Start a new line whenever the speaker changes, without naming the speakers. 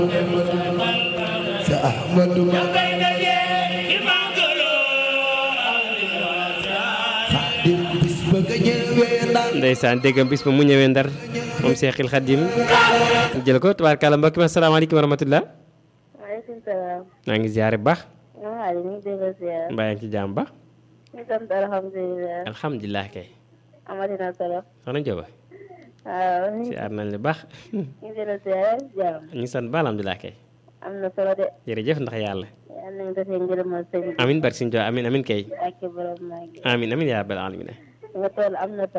sa Ahmadu Xaadim bis ba nga ñëwee ndar
ndeysaan déggam bis ba mu ñëwee ndar moom Seexil Xadim jël ko tubaarkàlla mbokk mi asalaamaaleykum wa rahmatullah
maaleykum salaam.
maa ngi ziare bu baax
maa ngi leen di déglu ziar.
mbaa yaa ngi ci jàmm ba
ñu sant alhamdulilah.
alhamdulilah kay
amati na solo.
soxna Njóoba
waaw ñu
ziar nañ la baax
ngi déglu ziar jàmm.
ñu sant ba alhamdulilah kay
am na solo de.
jërëjëf ndax yàlla
yal nañu defee ngërëmal sëñ bi.
amin barke Sëñ Tuubaa amin amin kay
ak borom maa ngi.
amin amin yaa rabbal alamin
nga toll am na